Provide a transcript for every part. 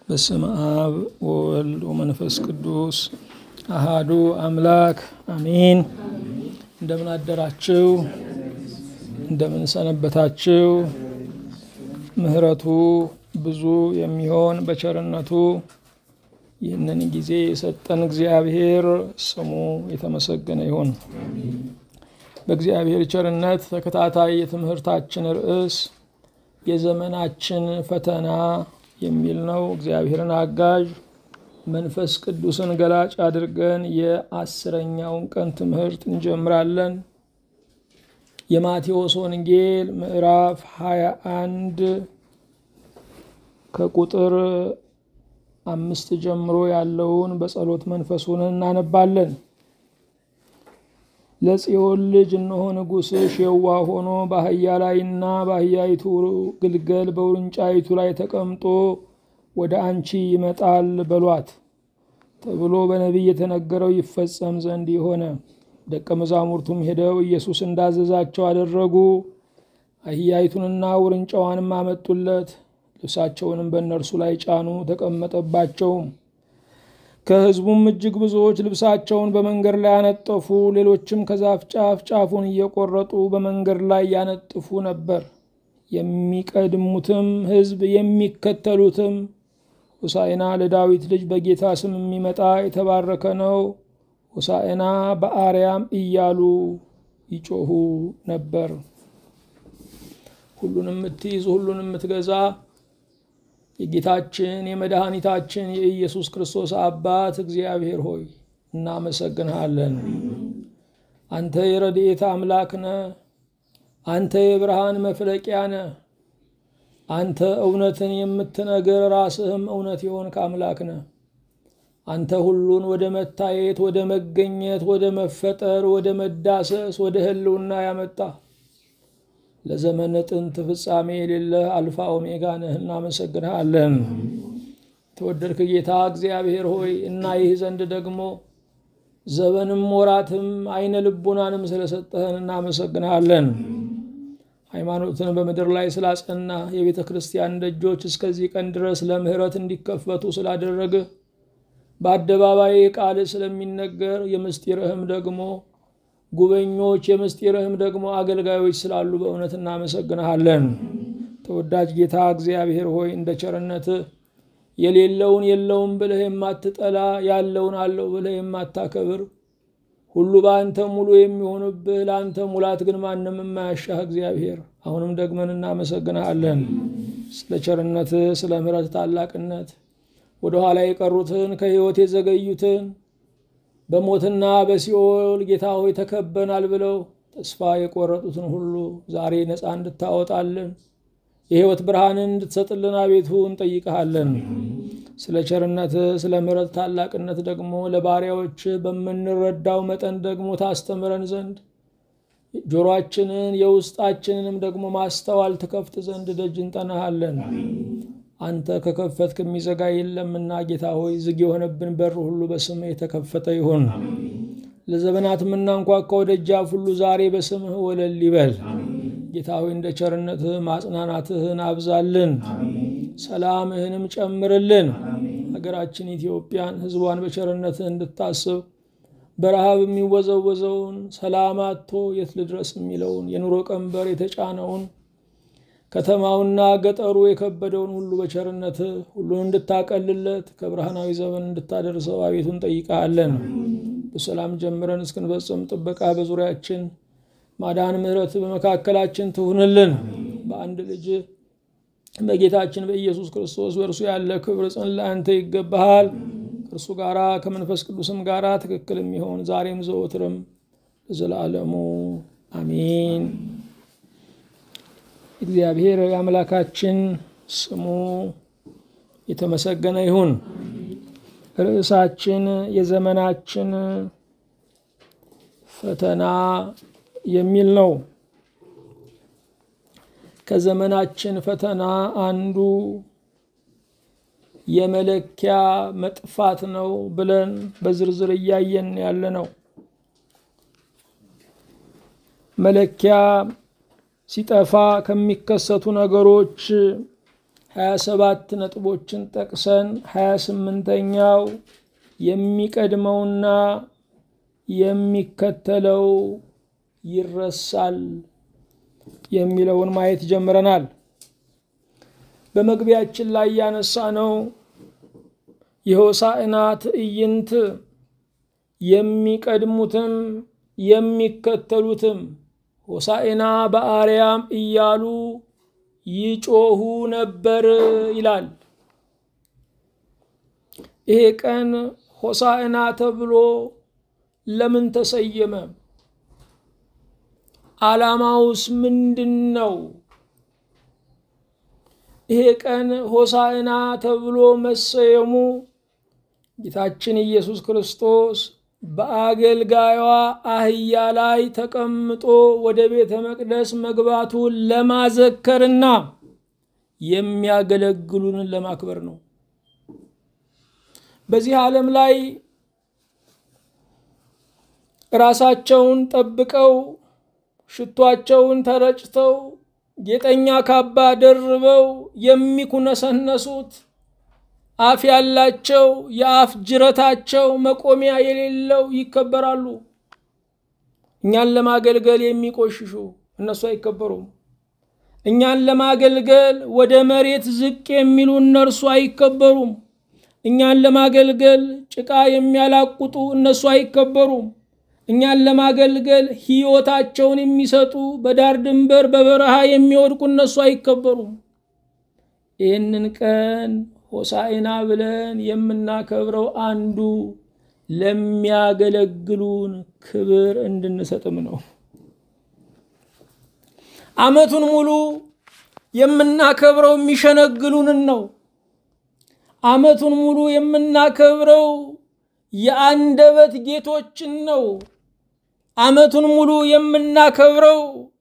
በስመ አብ ወወልድ ወመንፈስ ቅዱስ አሃዱ አምላክ አሚን። እንደምን አደራችሁ? እንደምን ሰነበታችሁ? ምሕረቱ ብዙ የሚሆን በቸርነቱ ይህንን ጊዜ የሰጠን እግዚአብሔር ስሙ የተመሰገነ ይሁን። በእግዚአብሔር ቸርነት ተከታታይ የትምህርታችን ርዕስ የዘመናችን ፈተና የሚል ነው። እግዚአብሔርን አጋዥ መንፈስ ቅዱስን ገላጭ አድርገን የአስረኛውን ቀን ትምህርት እንጀምራለን። የማቴዎስ ወንጌል ምዕራፍ ሀያ አንድ ከቁጥር አምስት ጀምሮ ያለውን በጸሎት መንፈሱን እናነባለን። ለጽዮን ልጅ እነሆ ንጉሥሽ የዋህ ሆኖ በአህያ ላይና በአህያይቱ ግልገል በውርንጫይቱ ላይ ተቀምጦ ወደ አንቺ ይመጣል በሏት ተብሎ በነቢይ የተነገረው ይፈጸም ዘንድ የሆነ። ደቀ መዛሙርቱም ሄደው ኢየሱስ እንዳዘዛቸው አደረጉ። አህያይቱንና ውርንጫዋንም አመጡለት። ልብሳቸውንም በእነርሱ ላይ ጫኑ፣ ተቀመጠባቸውም። ከሕዝቡም እጅግ ብዙዎች ልብሳቸውን በመንገድ ላይ ያነጠፉ፣ ሌሎችም ከዛፍ ጫፍ ጫፉን እየቆረጡ በመንገድ ላይ ያነጥፉ ነበር። የሚቀድሙትም ሕዝብ የሚከተሉትም ሆሳዕና ለዳዊት ልጅ በጌታ ስም የሚመጣ የተባረከ ነው፣ ሆሳዕና በአርያም እያሉ ይጮሁ ነበር። ሁሉንም የምትይዝ ሁሉንም የምትገዛ የጌታችን የመድኃኒታችን የኢየሱስ ክርስቶስ አባት እግዚአብሔር ሆይ እናመሰግንሃለን። አንተ የረድኤት አምላክ ነህ። አንተ የብርሃን መፍለቂያ ነህ። አንተ እውነትን የምትነግር ራስህም እውነት የሆንክ አምላክ ነህ። አንተ ሁሉን ወደ መታየት፣ ወደ መገኘት፣ ወደ መፈጠር፣ ወደ መዳሰስ፣ ወደ ህልውና ያመጣ ለዘመነ ጥንት ፍጻሜ የሌለህ አልፋ ኦሜጋ ነህ። እናመሰግንሃለን። ተወደድክ ጌታ እግዚአብሔር ሆይ እና ይህ ዘንድ ደግሞ ዘመንም ወራትም አይነ ልቡናንም ስለሰጠህን እናመሰግንሃለን። ሃይማኖትን በምድር ላይ ስላጸና የቤተ ክርስቲያን ደጆች እስከዚህ ቀን ድረስ ለምህረት እንዲከፈቱ ስላደረግህ በአደባባይ ቃል ስለሚነገር የምስጢርህም ደግሞ ጉበኞች የምስጢርህም ደግሞ አገልጋዮች ስላሉ በእውነት እናመሰግንሃለን። ተወዳጅ ጌታ እግዚአብሔር ሆይ እንደ ቸርነትህ የሌለውን የለውም ብለህ የማትጠላ ያለውን አለው ብለህ የማታከብር ሁሉ በአንተ ሙሉ የሚሆንብህ ለአንተ ሙላት ግን ማንም የማያሻህ እግዚአብሔር አሁንም ደግመን እናመሰግንሃለን። ስለ ቸርነትህ፣ ስለ ምሕረት ታላቅነት ወደ ኋላ የቀሩትን ከሕይወት የዘገዩትን በሞትና በሲኦል ጌታ ሆይ ተከበናል ብለው ተስፋ የቆረጡትን ሁሉ ዛሬ ነፃ እንድታወጣልን የሕይወት ብርሃንን እንድትሰጥልን አቤቱ እንጠይቀሃለን። ስለ ቸርነት ስለ ምሕረት ታላቅነት ደግሞ ለባሪያዎች በምንረዳው መጠን ደግሞ ታስተምረን ዘንድ ጆሮአችንን የውስጣችንንም ደግሞ ማስተዋል ትከፍት ዘንድ ደጅ እንጠናሃለን። አንተ ከከፈትክ የሚዘጋ የለምና ጌታ ሆይ ዝግ የሆነብን በር ሁሉ በስምህ የተከፈተ ይሁን። ለዘመናት የምናንኳኳው ደጃፍ ሁሉ ዛሬ በስምህ ወለል ይበል። ጌታ ሆይ እንደ ቸርነትህ ማጽናናትህን አብዛልን፣ ሰላምህንም ጨምርልን። ሀገራችን ኢትዮጵያን ሕዝቧን በቸርነትህ እንድታስብ በረሃብ የሚወዘወዘውን ሰላም አጥቶ የት ልድረስ የሚለውን የኑሮ ቀንበር የተጫነውን ከተማውና ገጠሩ የከበደውን ሁሉ በቸርነት ሁሉን እንድታቀልለት ከብርሃናዊ ዘመን እንድታደርሰው አቤቱ እንጠይቃለን። በሰላም ጀምረን እስክንፈጽም ጥበቃ በዙሪያችን ማዳን፣ ምሕረት በመካከላችን ትሁንልን። በአንድ ልጅ በጌታችን በኢየሱስ ክርስቶስ በእርሱ ያለ ክብር ጽን ለአንተ ይገባሃል። ከእርሱ ጋራ ከመንፈስ ቅዱስም ጋራ ትክክል የሚሆን ዛሬም ዘወትርም ለዘላለሙ አሚን። እግዚአብሔር የአምላካችን ስሙ የተመሰገነ ይሁን። ርዕሳችን የዘመናችን ፈተና የሚል ነው። ከዘመናችን ፈተና አንዱ የመለኪያ መጥፋት ነው ብለን በዝርዝር እያየን ያለ ነው። መለኪያ ሲጠፋ ከሚከሰቱ ነገሮች ሀያ ሰባት ነጥቦችን ጠቅሰን ሀያ ስምንተኛው የሚቀድመውና የሚከተለው ይረሳል የሚለውን ማየት ጀምረናል። በመግቢያችን ላይ ያነሳ ነው የሆሳዕና ትዕይንት የሚቀድሙትም የሚከተሉትም ሆሳዕና በአርያም እያሉ ይጮሁ ነበር ይላል። ይሄ ቀን ሆሳዕና ተብሎ ለምን ተሰየመ? ዓላማውስ ምንድን ነው? ይሄ ቀን ሆሳዕና ተብሎ መሰየሙ ጌታችን ኢየሱስ ክርስቶስ በአገልጋዩዋ አህያ ላይ ተቀምጦ ወደ ቤተ መቅደስ መግባቱን ለማዘከርና የሚያገለግሉንን ለማክበር ነው። በዚህ ዓለም ላይ ራሳቸውን ጠብቀው ሽቷቸውን ተረጭተው ጌጠኛ ካባ ደርበው የሚኩነሰነሱት አፍ ያላቸው የአፍ ጅረታቸው መቆሚያ የሌለው ይከበራሉ። እኛን ለማገልገል የሚቆሽሹ እነሱ አይከበሩም። እኛን ለማገልገል ወደ መሬት ዝቅ የሚሉ እነርሱ አይከበሩም። እኛን ለማገልገል ጭቃ የሚያላቁጡ እነሱ አይከበሩም። እኛን ለማገልገል ሕይወታቸውን የሚሰጡ በዳር ድንበር በበረሃ የሚወድቁ እነሱ አይከበሩም። ይህንን ቀን ሆሳዕና ብለን የምናከብረው አንዱ ለሚያገለግሉን ክብር እንድንሰጥም ነው። ዓመቱን ሙሉ የምናከብረው የሚሸነግሉንን ነው። ዓመቱን ሙሉ የምናከብረው የአንደበት ጌቶችን ነው። ዓመቱን ሙሉ የምናከብረው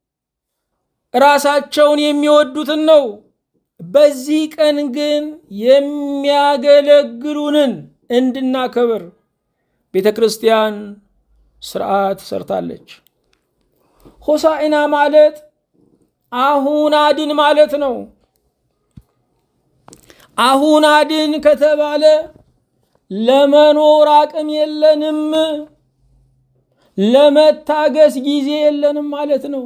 ራሳቸውን የሚወዱትን ነው። በዚህ ቀን ግን የሚያገለግሉንን እንድናከብር ቤተ ክርስቲያን ስርዓት ሰርታለች። ሆሳዕና ማለት አሁን አድን ማለት ነው። አሁን አድን ከተባለ ለመኖር አቅም የለንም፣ ለመታገስ ጊዜ የለንም ማለት ነው።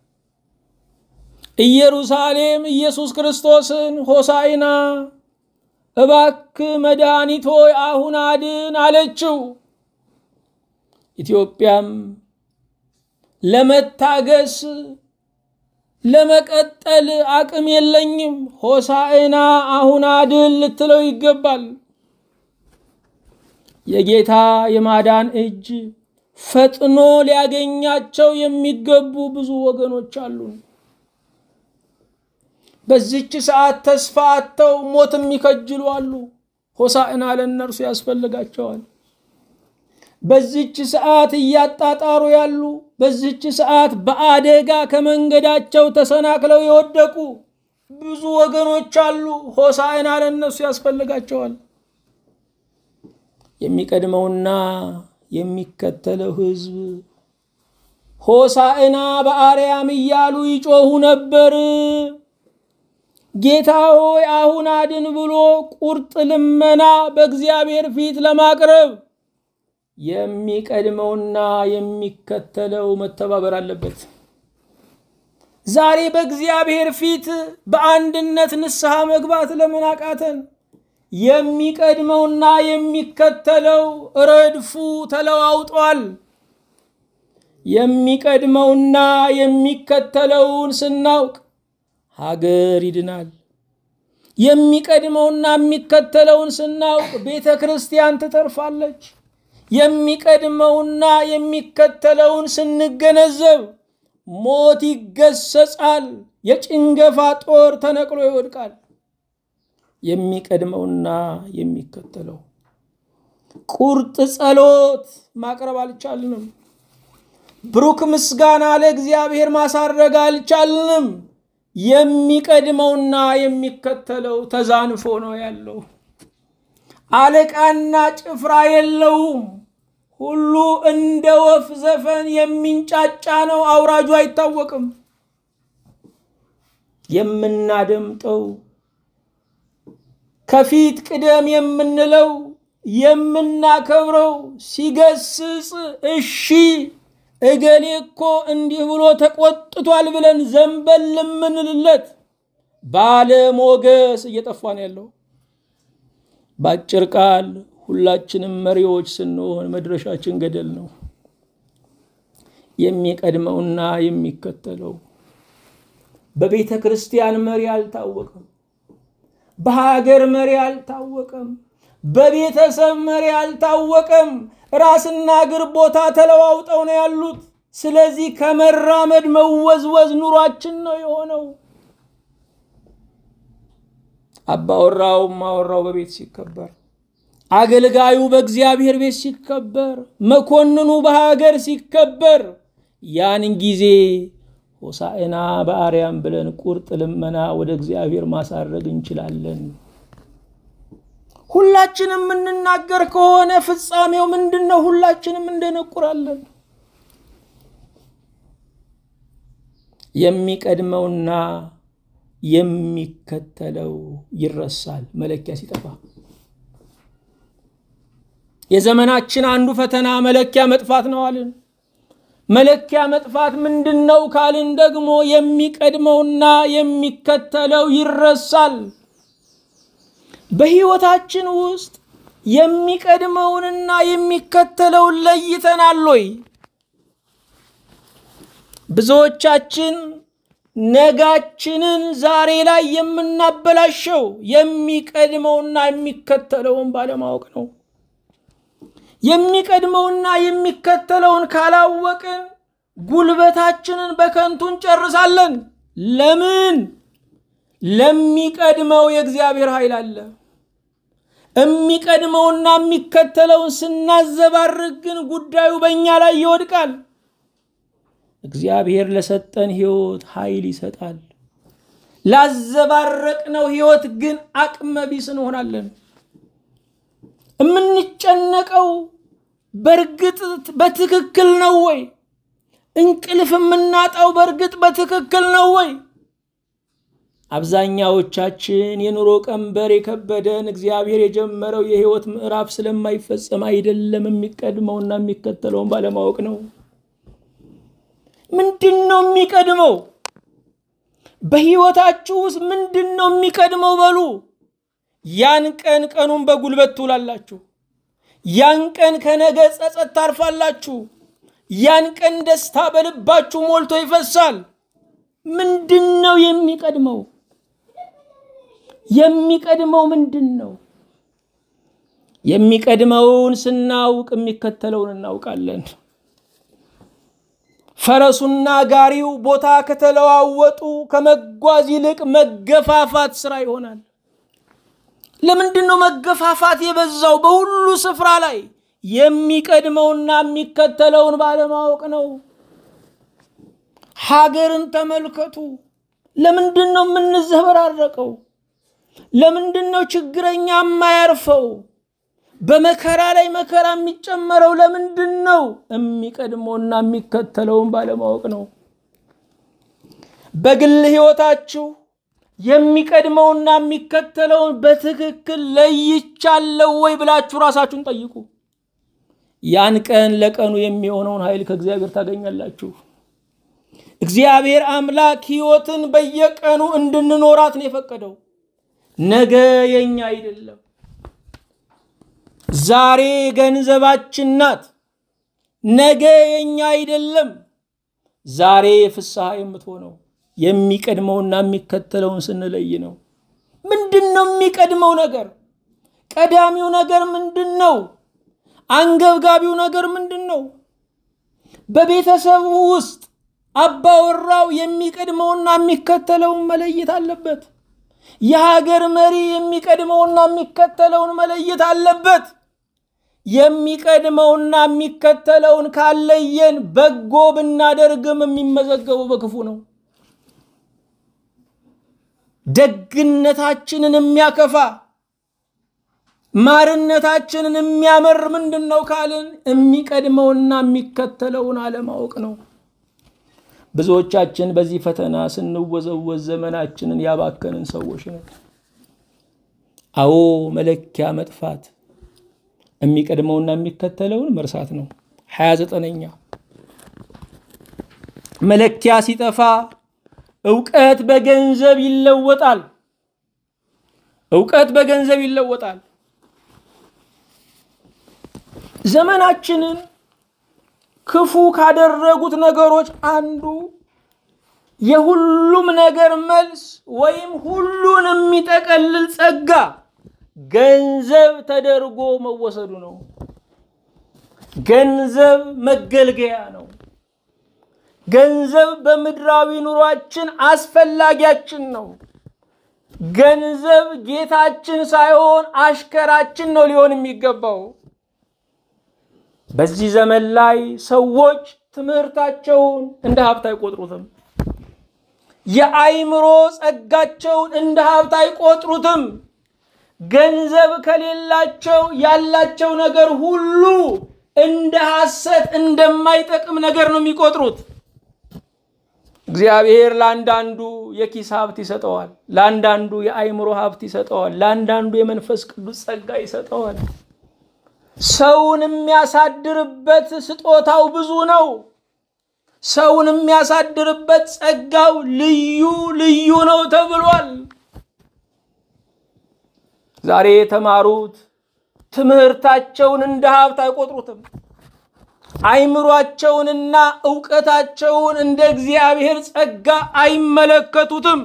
ኢየሩሳሌም ኢየሱስ ክርስቶስን ሆሳዕና እባክ መድኃኒት ሆይ አሁን አድን አለችው። ኢትዮጵያም ለመታገስ ለመቀጠል አቅም የለኝም፣ ሆሳዕና አሁን አድን ልትለው ይገባል። የጌታ የማዳን እጅ ፈጥኖ ሊያገኛቸው የሚገቡ ብዙ ወገኖች አሉ። በዚች ሰዓት ተስፋ አጥተው ሞት የሚከጅሉ አሉ። ሆሳዕና ለእነርሱ ያስፈልጋቸዋል። በዚች ሰዓት እያጣጣሩ ያሉ፣ በዚች ሰዓት በአደጋ ከመንገዳቸው ተሰናክለው የወደቁ ብዙ ወገኖች አሉ። ሆሳዕና ለእነሱ ያስፈልጋቸዋል። የሚቀድመውና የሚከተለው ሕዝብ ሆሳዕና በአርያም እያሉ ይጮሁ ነበር። ጌታ ሆይ አሁን አድን ብሎ ቁርጥ ልመና በእግዚአብሔር ፊት ለማቅረብ የሚቀድመውና የሚከተለው መተባበር አለበት። ዛሬ በእግዚአብሔር ፊት በአንድነት ንስሐ መግባት ለምን አቃተን? የሚቀድመውና የሚከተለው ረድፉ ተለዋውጧል። የሚቀድመውና የሚከተለውን ስናውቅ ሀገር ይድናል። የሚቀድመውና የሚከተለውን ስናውቅ ቤተ ክርስቲያን ትተርፋለች። የሚቀድመውና የሚከተለውን ስንገነዘብ ሞት ይገሰጻል፣ የጭንገፋ ጦር ተነቅሎ ይወድቃል። የሚቀድመውና የሚከተለው ቁርጥ ጸሎት ማቅረብ አልቻልንም። ብሩክ ምስጋና ለእግዚአብሔር ማሳረግ አልቻልንም። የሚቀድመውና የሚከተለው ተዛንፎ ነው ያለው። አለቃና ጭፍራ የለውም። ሁሉ እንደ ወፍ ዘፈን የሚንጫጫ ነው። አውራጁ አይታወቅም። የምናደምጠው ከፊት ቅደም የምንለው የምናከብረው ሲገስጽ እሺ እገሌ እኮ እንዲህ ብሎ ተቆጥቷል ብለን ዘንበል የምንልለት ባለሞገስ እየጠፋ ነው ያለው። በአጭር ቃል ሁላችንም መሪዎች ስንሆን መድረሻችን ገደል ነው። የሚቀድመውና የሚከተለው በቤተ ክርስቲያን መሪ አልታወቀም። በሀገር መሪ አልታወቀም። በቤተሰብ መሪ አልታወቀም። ራስና እግር ቦታ ተለዋውጠው ነው ያሉት። ስለዚህ ከመራመድ መወዝወዝ ኑሯችን ነው የሆነው። አባወራው ማወራው በቤት ሲከበር፣ አገልጋዩ በእግዚአብሔር ቤት ሲከበር፣ መኮንኑ በሀገር ሲከበር ያን ጊዜ ሆሳዕና በአርያም ብለን ቁርጥ ልመና ወደ እግዚአብሔር ማሳረግ እንችላለን። ሁላችንም የምንናገር ከሆነ ፍጻሜው ምንድን ነው? ሁላችንም እንደነቁራለን። የሚቀድመውና የሚከተለው ይረሳል መለኪያ ሲጠፋ። የዘመናችን አንዱ ፈተና መለኪያ መጥፋት ነው አልን። መለኪያ መጥፋት ምንድን ነው ካልን ደግሞ የሚቀድመውና የሚከተለው ይረሳል። በሕይወታችን ውስጥ የሚቀድመውንና የሚከተለውን ለይተናል ወይ? ብዙዎቻችን ነጋችንን ዛሬ ላይ የምናበላሸው የሚቀድመውና የሚከተለውን ባለማወቅ ነው። የሚቀድመውና የሚከተለውን ካላወቅን ጉልበታችንን በከንቱ እንጨርሳለን። ለምን? ለሚቀድመው የእግዚአብሔር ኃይል አለ። የሚቀድመውና የሚከተለውን ስናዘባርቅ ግን ጉዳዩ በእኛ ላይ ይወድቃል። እግዚአብሔር ለሰጠን ሕይወት ኃይል ይሰጣል። ላዘባረቅነው ሕይወት ግን አቅመ ቢስ እንሆናለን። የምንጨነቀው በእርግጥ በትክክል ነው ወይ? እንቅልፍ የምናጣው በእርግጥ በትክክል ነው ወይ? አብዛኛዎቻችን የኑሮ ቀንበር የከበደን እግዚአብሔር የጀመረው የህይወት ምዕራፍ ስለማይፈጸም አይደለም፣ የሚቀድመውና የሚከተለውን ባለማወቅ ነው። ምንድን ነው የሚቀድመው? በህይወታችሁ ውስጥ ምንድን ነው የሚቀድመው? በሉ ያን ቀን ቀኑን በጉልበት ትውላላችሁ። ያን ቀን ከነገ ጸጸት ታርፋላችሁ። ያን ቀን ደስታ በልባችሁ ሞልቶ ይፈሳል። ምንድን ነው የሚቀድመው? የሚቀድመው ምንድን ነው? የሚቀድመውን ስናውቅ የሚከተለውን እናውቃለን። ፈረሱና ጋሪው ቦታ ከተለዋወጡ ከመጓዝ ይልቅ መገፋፋት ስራ ይሆናል። ለምንድን ነው መገፋፋት የበዛው? በሁሉ ስፍራ ላይ የሚቀድመውና የሚከተለውን ባለማወቅ ነው። ሀገርን ተመልከቱ። ለምንድን ነው የምንዘበራረቀው? ለምንድን ነው ችግረኛ የማያርፈው? በመከራ ላይ መከራ የሚጨመረው ለምንድን ነው? የሚቀድመውና የሚከተለውን ባለማወቅ ነው። በግል ህይወታችሁ የሚቀድመውና የሚከተለውን በትክክል ለይቻለው ወይ ብላችሁ ራሳችሁን ጠይቁ። ያን ቀን ለቀኑ የሚሆነውን ኃይል ከእግዚአብሔር ታገኛላችሁ። እግዚአብሔር አምላክ ህይወትን በየቀኑ እንድንኖራት ነው የፈቀደው። ነገ የኛ አይደለም። ዛሬ ገንዘባችን ናት፣ ነገ የኛ አይደለም። ዛሬ ፍስሐ የምትሆነው የሚቀድመውና የሚከተለውን ስንለይ ነው። ምንድን ነው የሚቀድመው ነገር? ቀዳሚው ነገር ምንድን ነው? አንገብጋቢው ነገር ምንድን ነው? በቤተሰቡ ውስጥ አባወራው የሚቀድመውና የሚከተለውን መለየት አለበት። የሀገር መሪ የሚቀድመውና የሚከተለውን መለየት አለበት። የሚቀድመውና የሚከተለውን ካለየን በጎ ብናደርግም የሚመዘገበው በክፉ ነው። ደግነታችንን የሚያከፋ ማርነታችንን የሚያመር ምንድን ነው ካልን የሚቀድመውና የሚከተለውን አለማወቅ ነው። ብዙዎቻችን በዚህ ፈተና ስንወዘወዝ ዘመናችንን ያባከንን ሰዎች ነን። አዎ መለኪያ መጥፋት የሚቀድመውና የሚከተለውን መርሳት ነው። ሀያ ዘጠነኛ መለኪያ ሲጠፋ እውቀት በገንዘብ ይለወጣል። እውቀት በገንዘብ ይለወጣል። ዘመናችንን ክፉ ካደረጉት ነገሮች አንዱ የሁሉም ነገር መልስ ወይም ሁሉን የሚጠቀልል ጸጋ ገንዘብ ተደርጎ መወሰዱ ነው። ገንዘብ መገልገያ ነው። ገንዘብ በምድራዊ ኑሯችን አስፈላጊያችን ነው። ገንዘብ ጌታችን ሳይሆን አሽከራችን ነው ሊሆን የሚገባው። በዚህ ዘመን ላይ ሰዎች ትምህርታቸውን እንደ ሀብት አይቆጥሩትም። የአይምሮ ጸጋቸውን እንደ ሀብት አይቆጥሩትም። ገንዘብ ከሌላቸው ያላቸው ነገር ሁሉ እንደ ሐሰት እንደማይጠቅም ነገር ነው የሚቆጥሩት። እግዚአብሔር ለአንዳንዱ የኪስ ሀብት ይሰጠዋል፣ ለአንዳንዱ የአይምሮ ሀብት ይሰጠዋል፣ ለአንዳንዱ የመንፈስ ቅዱስ ጸጋ ይሰጠዋል። ሰውን የሚያሳድርበት ስጦታው ብዙ ነው። ሰውን የሚያሳድርበት ጸጋው ልዩ ልዩ ነው ተብሏል። ዛሬ የተማሩት ትምህርታቸውን እንደ ሀብት አይቆጥሩትም። አይምሯቸውንና እውቀታቸውን እንደ እግዚአብሔር ጸጋ አይመለከቱትም።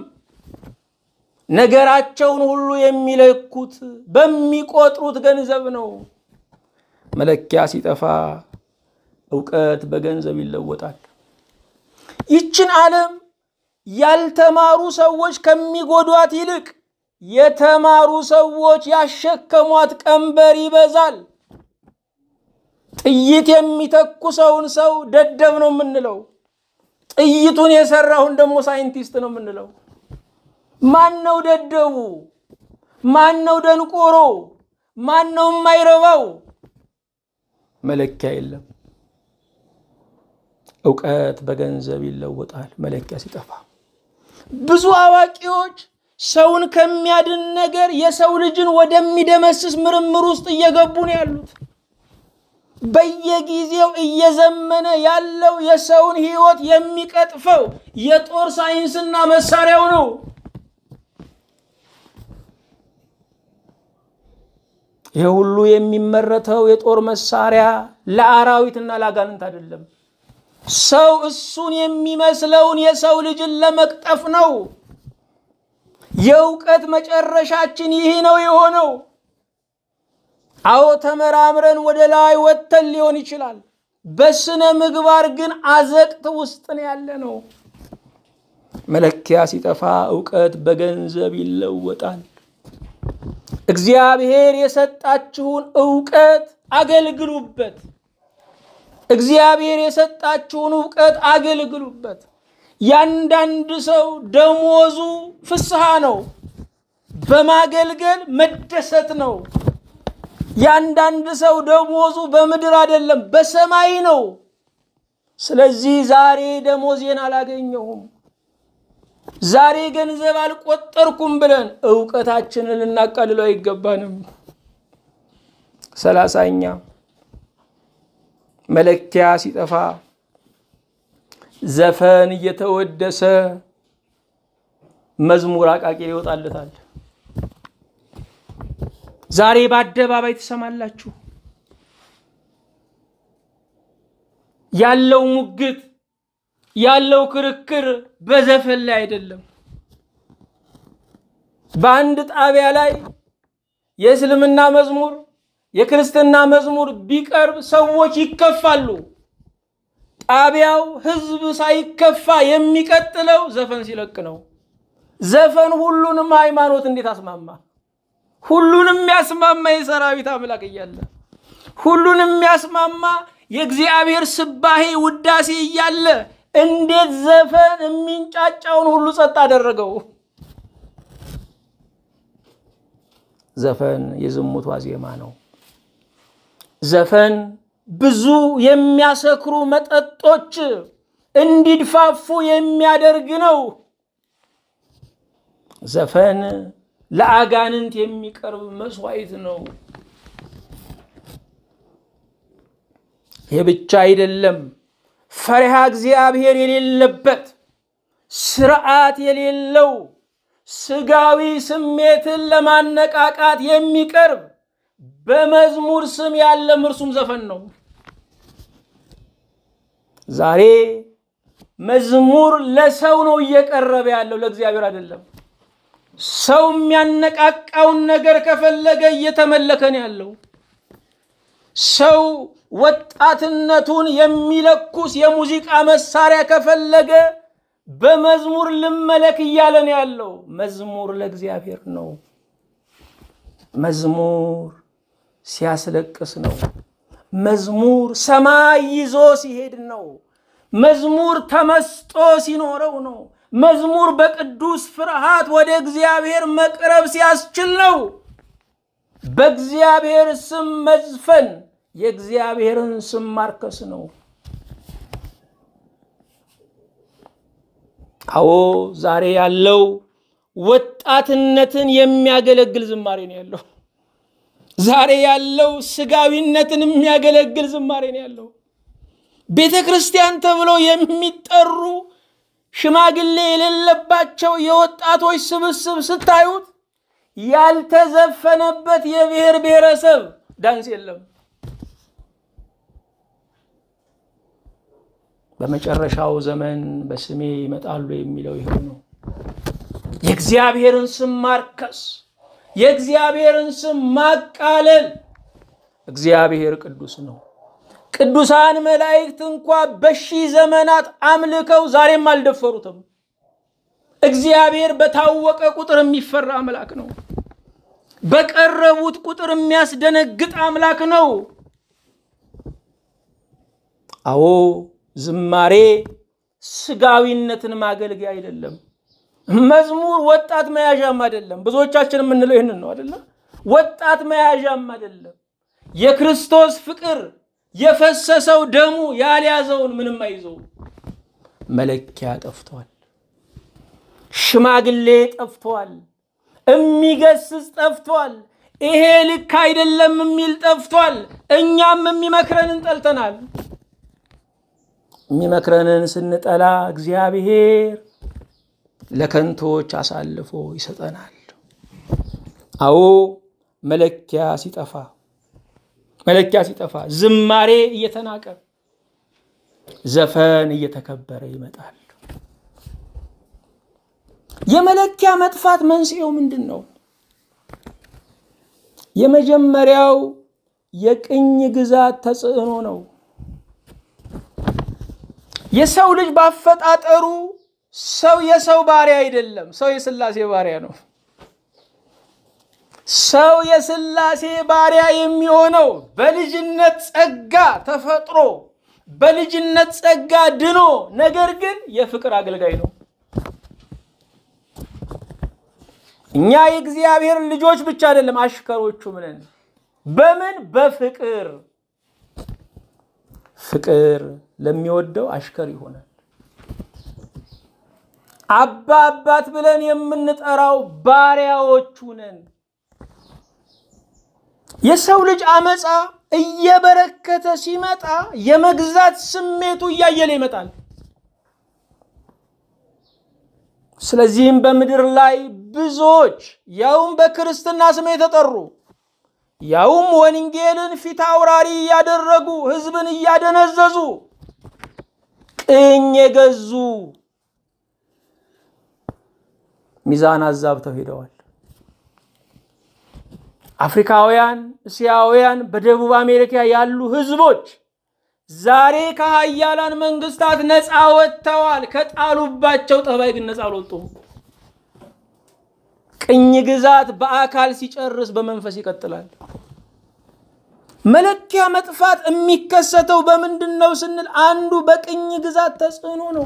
ነገራቸውን ሁሉ የሚለኩት በሚቆጥሩት ገንዘብ ነው። መለኪያ ሲጠፋ እውቀት በገንዘብ ይለወጣል። ይችን ዓለም ያልተማሩ ሰዎች ከሚጎዷት ይልቅ የተማሩ ሰዎች ያሸከሟት ቀንበር ይበዛል። ጥይት የሚተኩሰውን ሰው ደደብ ነው የምንለው። ጥይቱን የሰራውን ደግሞ ሳይንቲስት ነው የምንለው። ማን ነው ደደቡ? ማን ነው ደንቆሮ? ማን ነው የማይረባው? መለኪያ የለም። እውቀት በገንዘብ ይለወጣል መለኪያ ሲጠፋ። ብዙ አዋቂዎች ሰውን ከሚያድን ነገር የሰው ልጅን ወደሚደመስስ ምርምር ውስጥ እየገቡ ነው ያሉት። በየጊዜው እየዘመነ ያለው የሰውን ሕይወት የሚቀጥፈው የጦር ሳይንስና መሳሪያው ነው። ይህ ሁሉ የሚመረተው የጦር መሳሪያ ለአራዊትና ለአጋንንት አይደለም። ሰው እሱን የሚመስለውን የሰው ልጅን ለመቅጠፍ ነው። የእውቀት መጨረሻችን ይህ ነው የሆነው። አዎ ተመራምረን ወደ ላይ ወጥተን ሊሆን ይችላል። በስነ ምግባር ግን አዘቅት ውስጥ ነው ያለ ነው። መለኪያ ሲጠፋ እውቀት በገንዘብ ይለወጣል። እግዚአብሔር የሰጣችሁን እውቀት አገልግሉበት። እግዚአብሔር የሰጣችሁን እውቀት አገልግሉበት። ያንዳንድ ሰው ደሞዙ ፍስሐ ነው፣ በማገልገል መደሰት ነው። ያንዳንድ ሰው ደሞዙ በምድር አይደለም በሰማይ ነው። ስለዚህ ዛሬ ደሞዜን አላገኘሁም፣ ዛሬ ገንዘብ አልቆጠርኩም ብለን እውቀታችንን ልናቃልለው አይገባንም። ሰላሳኛ መለኪያ ሲጠፋ ዘፈን እየተወደሰ መዝሙር አቃቂ ይወጣለታል። ዛሬ በአደባባይ ትሰማላችሁ። ያለው ሙግት ያለው ክርክር በዘፈን ላይ አይደለም። በአንድ ጣቢያ ላይ የእስልምና መዝሙር የክርስትና መዝሙር ቢቀርብ ሰዎች ይከፋሉ። ጣቢያው ህዝብ ሳይከፋ የሚቀጥለው ዘፈን ሲለቅ ነው። ዘፈን ሁሉንም ሃይማኖት እንዴት አስማማ? ሁሉንም የሚያስማማ የሰራዊት አምላክ እያለ ሁሉንም የሚያስማማ የእግዚአብሔር ስባሄ ውዳሴ እያለ እንዴት ዘፈን የሚንጫጫውን ሁሉ ጸጥ አደረገው? ዘፈን የዝሙት ዋዜማ ነው። ዘፈን ብዙ የሚያሰክሩ መጠጦች እንዲድፋፉ የሚያደርግ ነው። ዘፈን ለአጋንንት የሚቀርብ መስዋዕት ነው። ይህ ብቻ አይደለም። ፈሪሃ እግዚአብሔር የሌለበት ስርዓት የሌለው ስጋዊ ስሜትን ለማነቃቃት የሚቀርብ በመዝሙር ስም ያለም እርሱም ዘፈን ነው። ዛሬ መዝሙር ለሰው ነው እየቀረበ ያለው፣ ለእግዚአብሔር አይደለም። ሰው የሚያነቃቃውን ነገር ከፈለገ እየተመለከ ነው ያለው። ሰው ወጣትነቱን የሚለኩስ የሙዚቃ መሳሪያ ከፈለገ በመዝሙር ልመለክ እያለ ነው ያለው። መዝሙር ለእግዚአብሔር ነው። መዝሙር ሲያስለቅስ ነው። መዝሙር ሰማይ ይዞ ሲሄድ ነው። መዝሙር ተመስጦ ሲኖረው ነው። መዝሙር በቅዱስ ፍርሃት ወደ እግዚአብሔር መቅረብ ሲያስችል ነው። በእግዚአብሔር ስም መዝፈን የእግዚአብሔርን ስም ማርከስ ነው። አዎ ዛሬ ያለው ወጣትነትን የሚያገለግል ዝማሬ ነው ያለው። ዛሬ ያለው ስጋዊነትን የሚያገለግል ዝማሬ ነው ያለው። ቤተ ክርስቲያን ተብለው የሚጠሩ ሽማግሌ የሌለባቸው የወጣቶች ስብስብ ስታዩት ያልተዘፈነበት የብሔር ብሔረሰብ ዳንስ የለም። በመጨረሻው ዘመን በስሜ ይመጣሉ የሚለው ይኸው ነው። የእግዚአብሔርን ስም ማርከስ፣ የእግዚአብሔርን ስም ማቃለል። እግዚአብሔር ቅዱስ ነው። ቅዱሳን መላእክት እንኳ በሺህ ዘመናት አምልከው ዛሬም አልደፈሩትም። እግዚአብሔር በታወቀ ቁጥር የሚፈራ አምላክ ነው። በቀረቡት ቁጥር የሚያስደነግጥ አምላክ ነው። አዎ ዝማሬ ስጋዊነትን ማገልገያ አይደለም። መዝሙር ወጣት መያዣም አይደለም። ብዙዎቻችን የምንለው ይህንን ነው አይደለም። ወጣት መያዣም አይደለም። የክርስቶስ ፍቅር የፈሰሰው ደሙ ያልያዘውን ምንም አይዘውም። መለኪያ ጠፍቷል። ሽማግሌ ጠፍቷል። የሚገስጽ ጠፍቷል። ይሄ ልክ አይደለም የሚል ጠፍቷል። እኛም የሚመክረንን ጠልተናል። የሚመክረንን ስንጠላ እግዚአብሔር ለከንቶች አሳልፎ ይሰጠናል። አዎ መለኪያ ሲጠፋ መለኪያ ሲጠፋ ዝማሬ እየተናቀ ዘፈን እየተከበረ ይመጣል። የመለኪያ መጥፋት መንስኤው ምንድን ነው? የመጀመሪያው የቅኝ ግዛት ተጽዕኖ ነው። የሰው ልጅ ባፈጣጠሩ ሰው የሰው ባሪያ አይደለም። ሰው የሥላሴ ባሪያ ነው። ሰው የሥላሴ ባሪያ የሚሆነው በልጅነት ጸጋ ተፈጥሮ በልጅነት ጸጋ ድኖ፣ ነገር ግን የፍቅር አገልጋይ ነው። እኛ የእግዚአብሔር ልጆች ብቻ አይደለም አሽከሮቹም ነን። በምን በፍቅር ፍቅር ለሚወደው አሽከር ይሆናል። አባ አባት ብለን የምንጠራው ባሪያዎቹ ነን። የሰው ልጅ አመፃ እየበረከተ ሲመጣ የመግዛት ስሜቱ እያየለ ይመጣል። ስለዚህም በምድር ላይ ብዙዎች ያውም በክርስትና ስም የተጠሩ ያውም ወንጌልን ፊት አውራሪ እያደረጉ ሕዝብን እያደነዘዙ ቅኝ የገዙ ሚዛን አዛብተው ሄደዋል። አፍሪካውያን፣ እስያውያን፣ በደቡብ አሜሪካ ያሉ ሕዝቦች ዛሬ ከሀያላን መንግስታት ነፃ ወጥተዋል። ከጣሉባቸው ጠባይ ግን ነፃ አልወጡም። ቅኝ ግዛት በአካል ሲጨርስ በመንፈስ ይቀጥላል። መለኪያ መጥፋት የሚከሰተው በምንድን ነው ስንል አንዱ በቅኝ ግዛት ተጽዕኖ ነው።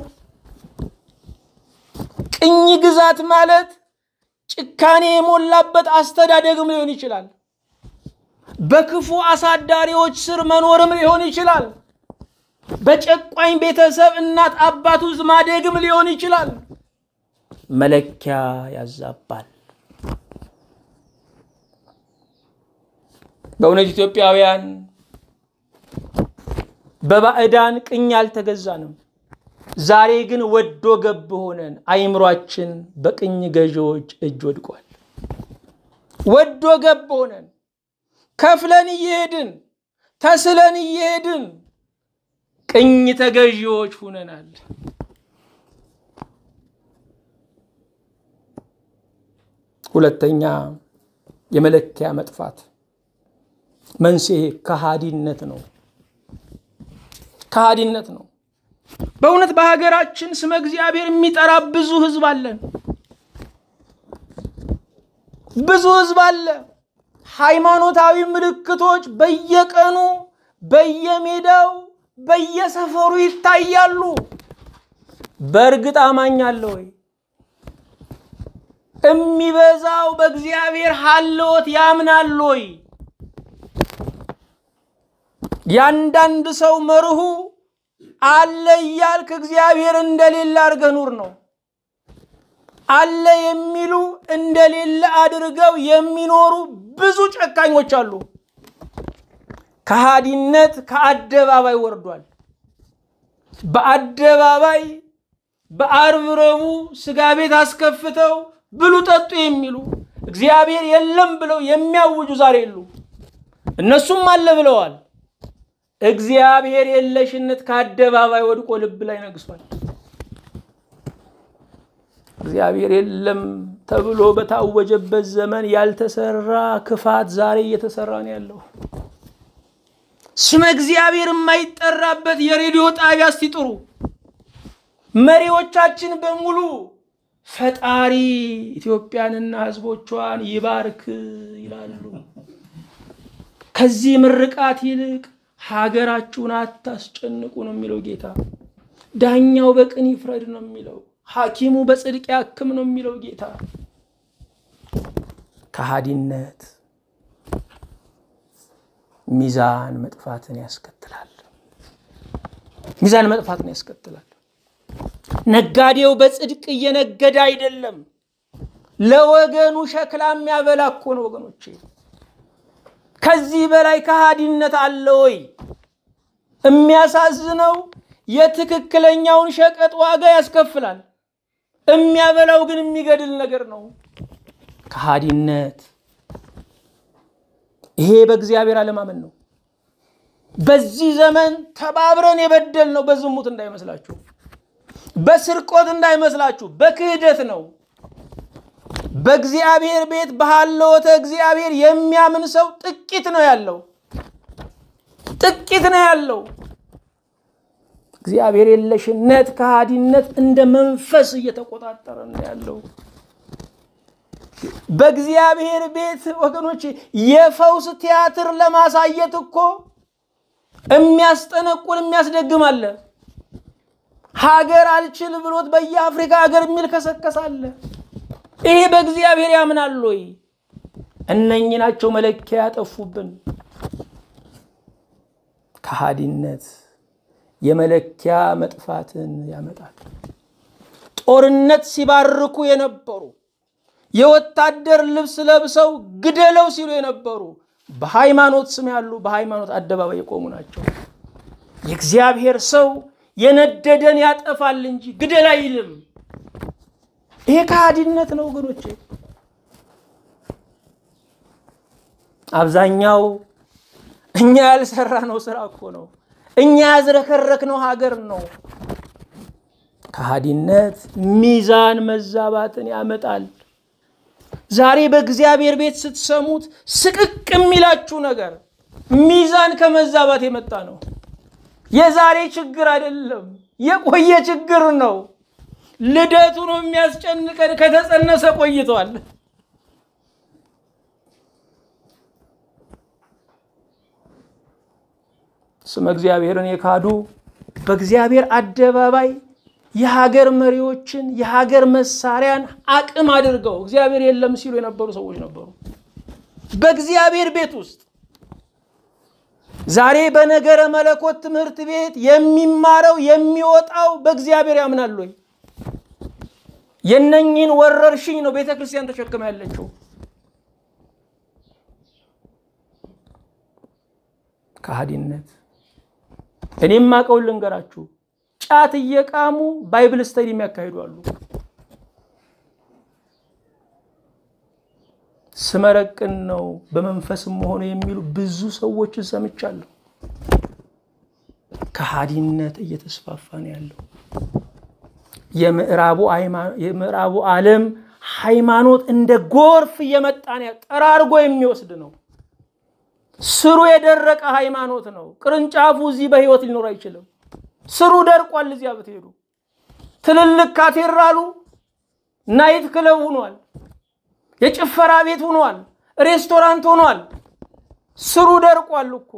ቅኝ ግዛት ማለት ጭካኔ የሞላበት አስተዳደግም ሊሆን ይችላል። በክፉ አሳዳሪዎች ስር መኖርም ሊሆን ይችላል። በጨቋኝ ቤተሰብ እናት አባት ውስጥ ማደግም ሊሆን ይችላል። መለኪያ ያዛባል። በእውነት ኢትዮጵያውያን በባዕዳን ቅኝ አልተገዛንም። ዛሬ ግን ወዶ ገብ ሆነን አይምሯችን በቅኝ ገዢዎች እጅ ወድቋል። ወዶ ገብ ሆነን ከፍለን እየሄድን ተስለን እየሄድን ቅኝ ተገዢዎች ሁነናል። ሁለተኛ የመለኪያ መጥፋት መንስኤ ከሃዲነት ነው። ከሃዲነት ነው። በእውነት በሀገራችን ስመ እግዚአብሔር የሚጠራ ብዙ ህዝብ አለን። ብዙ ህዝብ አለ። ሃይማኖታዊ ምልክቶች በየቀኑ በየሜዳው በየሰፈሩ ይታያሉ። በእርግጥ አማኝ አለ ወይ? የሚበዛው በእግዚአብሔር ሀልዎት ያምናል ወይ? ያንዳንድ ሰው መርሁ አለ እያልክ እግዚአብሔር እንደሌለ አድርገህ ኑር ነው። አለ የሚሉ እንደሌለ አድርገው የሚኖሩ ብዙ ጨካኞች አሉ። ከሃዲነት ከአደባባይ ወርዷል። በአደባባይ በአርብ ረቡዕ ስጋ ቤት አስከፍተው ብሉ ጠጡ የሚሉ እግዚአብሔር የለም ብለው የሚያውጁ ዛሬ የሉ። እነሱም አለ ብለዋል። እግዚአብሔር የለሽነት ከአደባባይ ወድቆ ልብ ላይ ነግሷል። እግዚአብሔር የለም ተብሎ በታወጀበት ዘመን ያልተሰራ ክፋት ዛሬ እየተሰራ ነው ያለው። ስመ እግዚአብሔር የማይጠራበት የሬዲዮ ጣቢያ እስቲጥሩ መሪዎቻችን በሙሉ ፈጣሪ ኢትዮጵያንና ሕዝቦቿን ይባርክ ይላሉ። ከዚህ ምርቃት ይልቅ ሀገራችሁን አታስጨንቁ ነው የሚለው ጌታ። ዳኛው በቅን ይፍረድ ነው የሚለው። ሐኪሙ በጽድቅ ያክም ነው የሚለው ጌታ። ከሃዲነት ሚዛን መጥፋትን ያስከትላል። ሚዛን መጥፋትን ያስከትላል። ነጋዴው በጽድቅ እየነገደ አይደለም፣ ለወገኑ ሸክላ የሚያበላ እኮ ነው ወገኖቼ። ከዚህ በላይ ከሃዲነት አለ ወይ? የሚያሳዝነው የትክክለኛውን ሸቀጥ ዋጋ ያስከፍላል፣ የሚያበላው ግን የሚገድል ነገር ነው። ከሃዲነት ይሄ በእግዚአብሔር አለማመን ነው። በዚህ ዘመን ተባብረን የበደል ነው። በዝሙት እንዳይመስላችሁ፣ በስርቆት እንዳይመስላችሁ፣ በክህደት ነው። በእግዚአብሔር ቤት በሃለወተ እግዚአብሔር የሚያምን ሰው ጥቂት ነው ያለው፣ ጥቂት ነው ያለው። እግዚአብሔር የለሽነት ከሃዲነት እንደ መንፈስ እየተቆጣጠረ ነው ያለው። በእግዚአብሔር ቤት ወገኖች የፈውስ ቲያትር ለማሳየት እኮ የሚያስጠነቁል የሚያስደግም አለ። ሀገር አልችል ብሎት በየአፍሪካ ሀገር የሚል ከሰከሳለ። ይሄ በእግዚአብሔር ያምናል ወይ? እነኚህ ናቸው መለኪያ ያጠፉብን። ከሃዲነት የመለኪያ መጥፋትን ያመጣል። ጦርነት ሲባርኩ የነበሩ የወታደር ልብስ ለብሰው ግደለው ሲሉ የነበሩ በሃይማኖት ስም ያሉ በሃይማኖት አደባባይ የቆሙ ናቸው። የእግዚአብሔር ሰው የነደደን ያጠፋል እንጂ ግደል አይልም። ይሄ ከሃዲነት ነው ወገኖቼ። አብዛኛው እኛ ያልሰራ ነው ስራ እኮ ነው። እኛ ያዝረከረክ ነው ሀገር ነው። ከሃዲነት ሚዛን መዛባትን ያመጣል። ዛሬ በእግዚአብሔር ቤት ስትሰሙት ስቅቅ የሚላችሁ ነገር ሚዛን ከመዛባት የመጣ ነው። የዛሬ ችግር አይደለም፣ የቆየ ችግር ነው። ልደቱ ነው የሚያስጨንቀን። ከተጸነሰ ቆይቷል። ስመ እግዚአብሔርን የካዱ በእግዚአብሔር አደባባይ የሀገር መሪዎችን የሀገር መሳሪያን አቅም አድርገው እግዚአብሔር የለም ሲሉ የነበሩ ሰዎች ነበሩ። በእግዚአብሔር ቤት ውስጥ ዛሬ በነገረ መለኮት ትምህርት ቤት የሚማረው የሚወጣው በእግዚአብሔር ያምናል ወይ? የነኝህን ወረርሽኝ ነው ቤተ ክርስቲያን ተሸክማ ያለችው። ከሃዲነት። እኔም አቀውን ልንገራችሁ፣ ጫት እየቃሙ ባይብል ስተዲ የሚያካሂዱ አሉ። ስመረቅን ነው በመንፈስም መሆኑ የሚሉ ብዙ ሰዎችን ሰምቻለሁ። ከሃዲነት እየተስፋፋ ነው ያለው። የምዕራቡ ዓለም ሃይማኖት እንደ ጎርፍ እየመጣ ነው፣ ጠራርጎ የሚወስድ ነው። ስሩ የደረቀ ሃይማኖት ነው። ቅርንጫፉ እዚህ በህይወት ሊኖር አይችልም። ስሩ ደርቋል። እዚያ ብትሄዱ ትልልቅ ካቴድራሉ ናይት ክለብ ሆኗል። የጭፈራ ቤት ሆኗል። ሬስቶራንት ሆኗል። ስሩ ደርቋል እኮ።